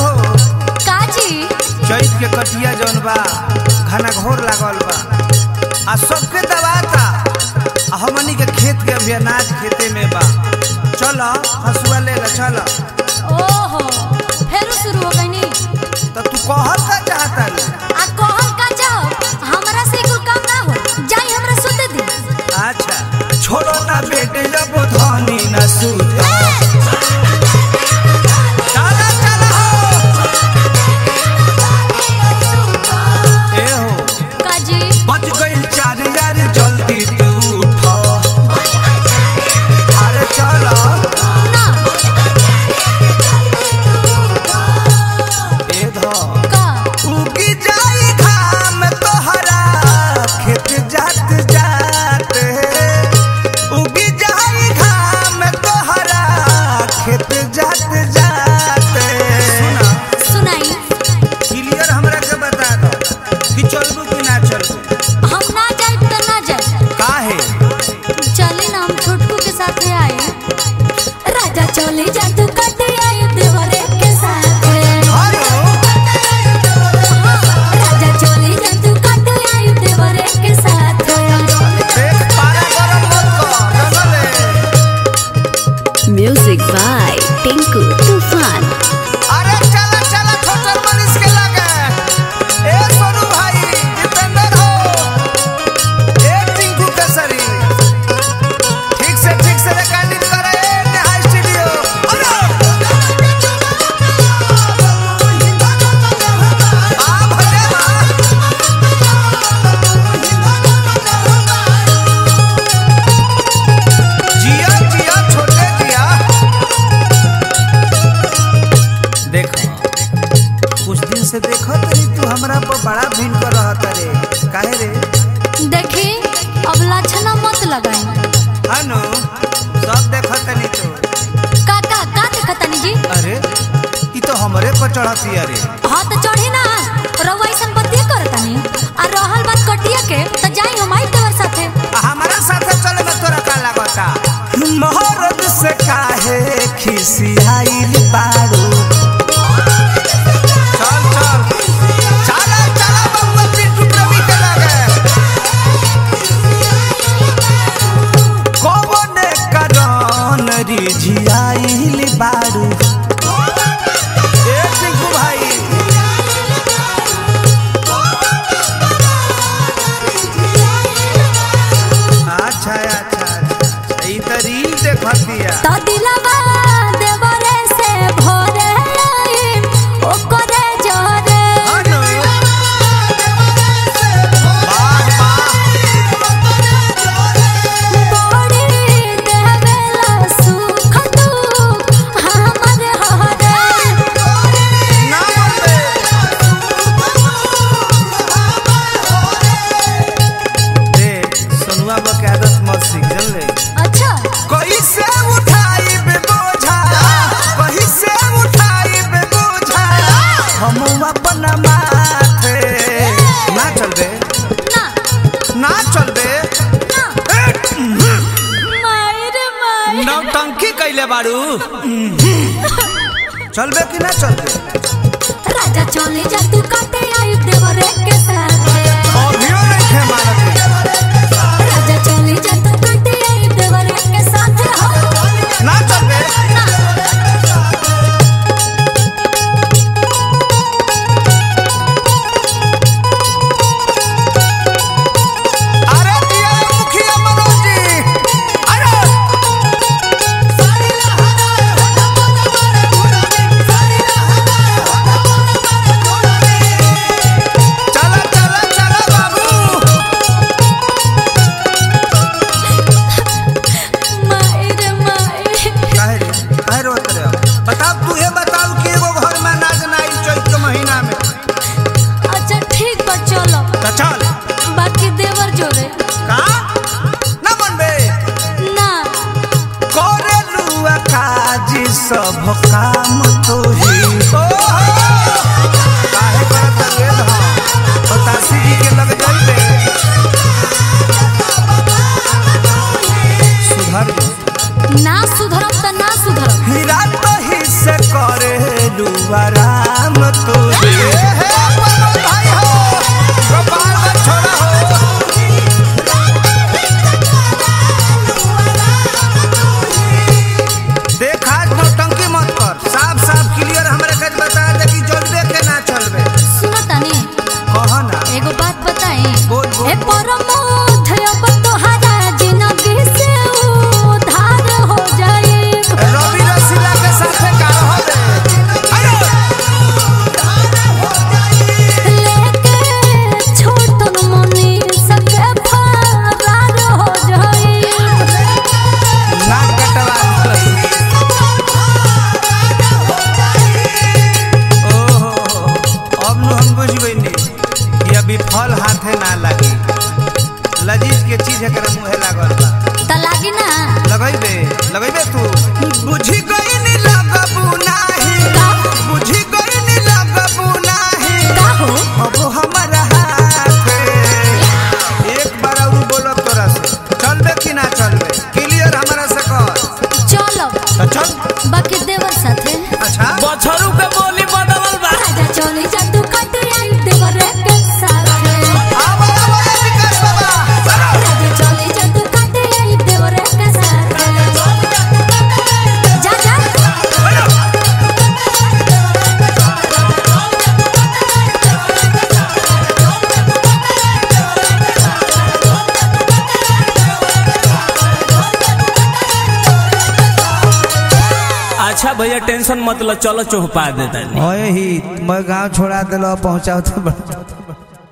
हो काजी चैत के कटिया जौन बा घना घोर लागल बा आ सबके दबाता आ हमनी के खेत के अभी अनाज खेते में बा चल हसुआ ले ला चल ओहो फेरू शुरू हो गईनी तो तू कहल का चाहता रे आ कहल का जाओ हमरा से कुल काम ना हो जाई हमरा सुते दी अच्छा छोड़ो ना बेटे जब धनी न सूत चला चला हो ए हो काजी बच गई चार यार जल्दी तू उठो अरे चलो ना ए धो का उगी जाई घाम तोहरा खेत जात जात उगी जाई घाम तोहरा खेत जात जात सुना सुनाई क्लियर हमरा के बता दो कि चलबू कि ना चलबू हम ना जाए तो ना जाए काहे चले ना हम छोटकू के साथ आए राजा चले जा तू कटे आए देवरे के साथ हेलो राजा चले जा तू कटे आए देवरे के साथ देख पारा गरम मत कर जंगले Music by Tinku Tufan. अरे चला चला छोटर मनीष के लगे ए सोनू भाई दीपेंद्र हो ए टिंकू केसरी ठीक से ठीक से रिकॉर्डिंग करे ए नेहा स्टूडियो अरे आ भले बा जिया जिया छोटे जिया देखो कुछ दिन से देखो तरी तू हमरा पर बड़ा भिन कर रहत रे काहे रे देखी अब लाछना मत लगाई हानो सब देखो तनी तो काका का देखतानी जी अरे ई तो हमरे पर चढ़ती अरे हाँ तो चढ़ी ना रउआ ऐसन बतिया करतानी आ रहल बात कटिया के तो जाई हम आई तोर साथे आ हमारा साथे चले में तोरा का लागता मोहरत से काहे खिसियाइल बारू चल चल चला चला बबुआ पिंटू प्रवी के लगे कौने करन रिझियाइल बारू ए टिंकू भाई अच्छा अच्छा अच्छा ई त रील देखतिया तो दिलवा देवरे से भोरे आई ओकरे जोरे हानो वाह वाह बड़ी देवेला सुख तू हमर हरे ना मरबे देख सोनुआ बा के आदत मत सीख जानले अच्छा कैसे उठाई बे बोझा कैसे उठाई बे बोझा हम अपन माथे ना चलबे ना ना चलबे ना मायर मायर नौटंकी कैले बारू चलबे कि ना चलबे राजा चले जा तू काटे आई देवरे के साथ अभियो नहीं थे मारत राजा चले जा तू काटे आई देवरे के साथ ना चलबे अरे दिया मुखिया मनोज जी अरे चला चला चला बाबू मायर मायर काहे रे काहे रोत रे बताओ तू ये बताओ कि एगो घर में अनाज ना आई चैत के महीना में अच्छा ठीक बा चलो तो चल बाकी देवर जोरे का ना मनबे ना करेलू काजी सब काम तो ही काहे करत रे धा बतासी जी के लग जाइबे सुधर जा। ना सुधरब त ना सुधरब हीरा तो ही से करेलू आराम राम तू ही हे परम भाई हो गोपाल का छोरा हो देख आज नौटंकी मत कर साफ साफ क्लियर हमरा के बता दे कि चलबे के ना चलबे सुनो तनी कह ना एगो बात बताई बोल, बोल, ए बोल। परमोध अब तोहरा जिंदगी से उधार हो जाए रवि रसीला के साथे का रहो दे लेके छोटन मनी सके फरार हो जाए ना कटवा ओहो अब नु हम बुझ गइनी कि अभी फल हाथे ना लागी लजीज के चीज एकरा मुहे लागल बा त लागी ना लगैबे लगैबे तू बुझी गइनी लगबू नाही का बुझी गइनी लगबू नाही का हो अब हमारा हाथे एक बार और बोलो तोरा से चलबे कि ना चलबे क्लियर हमरा से कर चलो तो चल बाकी देवर साथे अच्छा बछरू के बोली बदलल बा राजा चले जा तू कटे आई देवर के साथे आवा आवा विकास बाबा राजा चले जा तू कटे आई देवर के साथे जा जा अच्छा भैया टेंशन मत लो चलो चौपा देता ओए ही मैं गांव छोड़ा दिलो पहुंचाओ तो